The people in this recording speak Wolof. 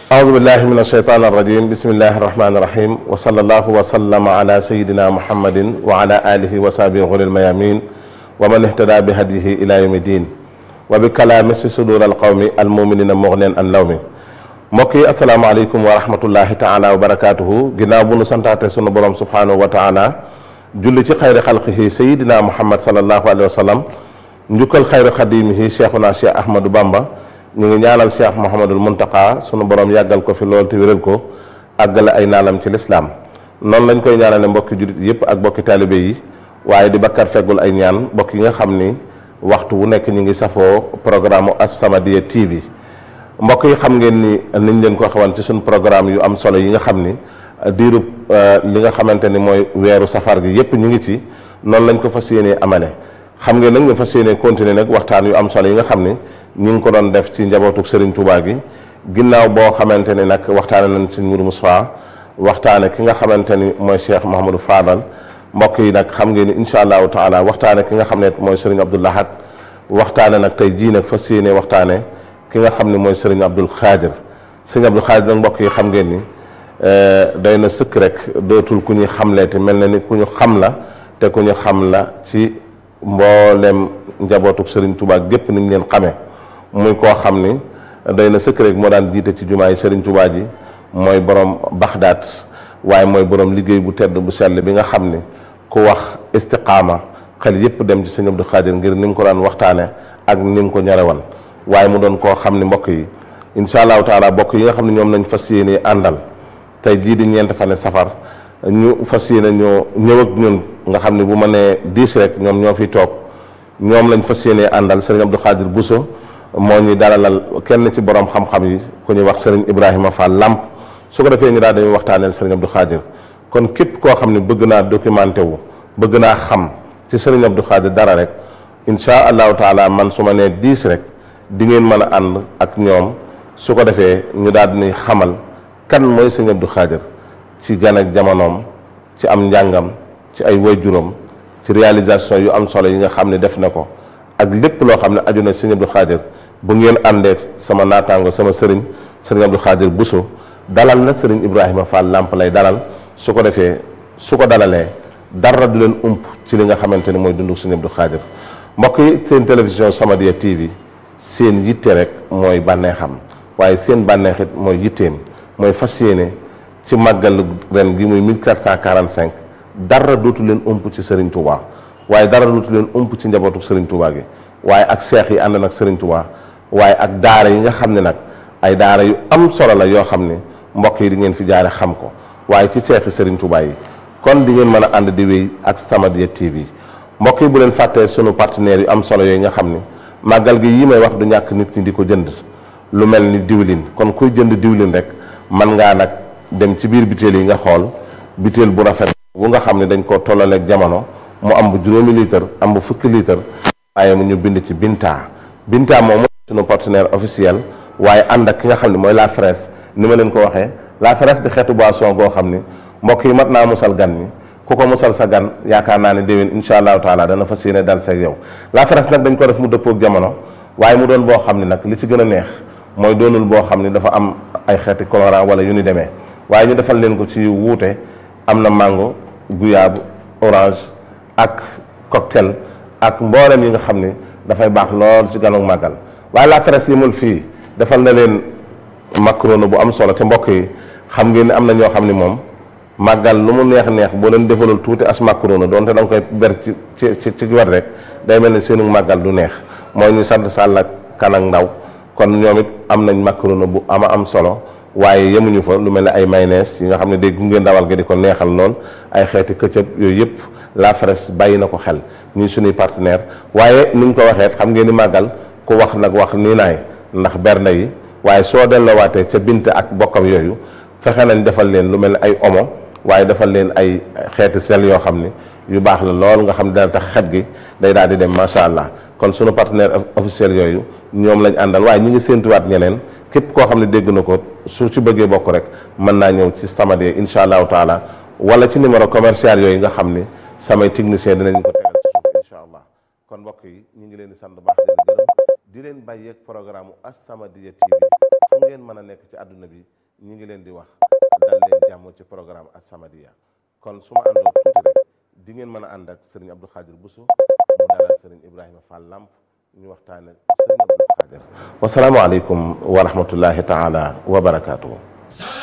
أعوذ بالله من الشيطان الرجيم بسم الله الرحمن الرحيم وصلى الله وسلم على سيدنا محمد وعلى آله وصحبه غر الميامين ومن اهتدى بهديه إلى يوم الدين وبكلام في صدور القوم المؤمنين مغنيا عن لوم mbokk yi asalaamaaleykum wa rahmatullahi taala wa barakaatuhu ginnaaw bu nu santaate sunu borom subhanahu wa taala julli ci xayri xalqihi sayidina muhammad salallahu alayhi wa sallam njukkal xayri xadimihi cheikhuna cheikh ahmadou bamba ñu ngi ñaanal cheikh mouhamadul muntaka sunu borom yàggal ko fi lool te wéral ko àggale ay naalam ci lislaam noonu lañ koy ñaanale mbokki jullit yëpp ak mbokki taalibe yi waaye di bakkar feggul ay ñaan mbokk yi nga xam ni waxtu wu nekk ñu ngi safoo programme As-Samadiyya TV mbokk yi xam ngeen ni niñ leen ko xawan ci suñ programme yu am solo yi nga xam ni diirub li nga xamante ni mooy weeru safar gi yépp ñu ngi ci noonu lañ ko fas yéenee amale xam ngeen nag ñu fas yéenee continuer nag waxtaan yu am solo yi nga xam ni ñu ngi ko doon def ci njabootu Serigne Touba gi ginnaaw boo xamante ni nag waxtaane nañ Serigne Mourou Moussa waxtaane ki nga xamante ni mooy Cheikh Mouhamadou Fadal mbokk yi nag xam ngeen ni incha allahu taala waxtaane ki nga xam ne mooy Serigne Abdou Lahad waxtaane nag tey jii nag fas yéenee waxtaane ki nga xam ne mooy sëriñ Abdul Xaadir sëriñ Abdul Xaadir nag mbokk yi xam ngeen ni doy na sëkk rek dootul ku ñuy xamleeti mel na ni ku ñu xam la te ku ñu xam la ci mboolem njabootuk sëriñ Touba gépp ni ñu leen xamee muy koo xam ni doy na sëkk rek moo daan jiite ci jumaa yi sëriñ Touba ji mooy borom Baxdaat waaye mooy borom liggéey bu tedd bu sell bi nga xam ni ku wax istiqaama xel yépp dem ci sëriñ Abdul Xaadir ngir ni mu ko daan waxtaane ak ni mu ko ñarewan waaye mu doon koo xam ne mbokk yi incha allahu taala mbokk yi nga xam ne ñoom lañ fas yéene àndal tey jii di ñeent fan safar ñu fas yéene ñoo ñëw ak ñun nga xam ne bu ma nee diis rek ñoom ñoo fi toog ñoom lañ fas yéene àndal sëriñ Abdou Khadir Bousso moo ñuy dalalal kenn ci borom xam-xam yi ku ñuy wax sëriñ Ibrahima Fall Lamp su ko defee ñu daal dañuy waxtaaneel sëriñ Abdou Khadir kon képp koo xam ne bëgg naa documenté wu bëgg naa xam ci sëriñ Abdou Khadir dara rek incha allahu taala man su ma nee diis rek. di ngeen mën a ànd ak ñoom su ko defee ñu daal di xamal kan mooy sëñ Abdou Khadir ci gan ak jamonoom ci am njàngam ci ay waajuram ci réalisation yu am solo yi nga xam ne def na ko ak lépp loo xam ne aju na sëñ Abdou Khadir bu ngeen àndee sama naataango sama sëriñ sëriñ Abdou Khadir Bousso dalal na sëriñ Ibrahima Fall Lamp lay dalal su ko defee su ko dalalee dara du leen ump ci li nga xamante ni mooy dundu sëñ Abdou Khadir mbokk yi seen télévision Samadiyya TV. seen yitte rek mooy bànneexam waaye seen bànneexit mooy yitteem mooy fas yéene ci màggal ren gi muy 1445 dara dootu leen ëmp ci Serigne Touba waaye dara dootu leen ëmp ci njabootu Serigne Touba gi waaye ak seex yi ànd nag Serigne Touba waaye ak daara yi nga xam ne nag ay daara yu am solo la yoo xam ne mbokk yi di ngeen fi jaare xam ko waaye ci seexi Serigne Touba yi kon di ngeen mën a ànd di wéy ak Samadiyya TV mbokk yi bu leen fàttee sunu partenaires yu am solo yooyu nga xam ni. màggal gi yi may wax du ñàkk nit ñi di ko jënd lu mel ni diwlin kon kuy jënd diwlin rek man ngaa nag dem ci biir biteel yi nga xool biteel bu rafet bu nga xam ne dañ koo tollaleeg jamono mu am bu juróomi litre am bu fukki litre waaye mu ñu bind ci Binta Binta moom mooy sunu partenaire officiel waaye ànd ak ki nga xam ne mooy la fraise ni ma leen ko waxee la fraise di xeetu boisson goo xam ni mbokk yi mat naa musal gan ñi ku ko musal sa gan yaakaar naa ne déwén incha allahu taala dana fas yéene dal seeg yow la fraise nag dañ ko def mu dëppoog jamono waaye mu doon boo xam ne nag li ci gën a neex mooy doonul boo xam ne dafa am ay xeeti colorant wala yu ni demee waaye ñu defal leen ko ci wuute am na mango guyaabu orange ak cocktail ak mboolem yi nga xam ne dafay baax lool ci ganu màggal waaye la fraise yimul fii defal na leen macaroni bu am solo te mbokk yi xam ngeen ne am na ñoo xam ne moom màggal lu mu neex neex boo leen defalul tuuti as macaroni doonte da nga koy ber ci ci ci wet rek day mel ne seenu màggal du neex mooy ñu sant sàll ak kan ak ndaw kon ñoom it am nañ macaroni bu ama am solo waaye yemuñu fa lu mel ne ay mayonnaise yi nga xam ne day gunge ndawal ga di ko neexal lool ay xeeti këccëb yooyu yëpp la fraise bàyyi na ko xel ñuy suñuy partenaire waaye ni ñu ko waxee xam ngeen ni màggal ku wax nag wax nii naay ndax bernde yi waaye soo delloowaatee ca bint ak bokkam yooyu fexe nañ defal leen lu mel ne ay omo waaye defal leen ay xeeti sel yoo xam ni yu baax la lool nga xam ne dana tax xet gi day daal di dem macha allah kon sunu partenaire officiel yooyu ñoom lañ àndal waaye ñu ngi séentuwaat ñeneen képp koo xam ne dégg na ko su ci bëggee bokk rek mën naa ñëw ci Samadiyya incha allahu taala wala ci numéro commercial yooyu nga xam ni samay technicien dinañ ko tegal ci suuf incha allah kon mbokk yi ñu ngi leen di sant baax di leen gërëm di leen bàyyeeg programme As-Samadiyya TV fu ngeen ngeen mën a nekk ci àdduna bi ñi ngi leen di wax dal leen jàmm ci programme As-Samadiyya kon su ma àndoo tuuti rek di ngeen mën a ànd ak sëriñ Abdou Khadir Bousso mu dalal sëriñ Ibrahima Fall Lamp ñu waxtaane sëriñ Abdou Khadir wasalaamualeykum wa rahmatullahi taala wa barakaatuhu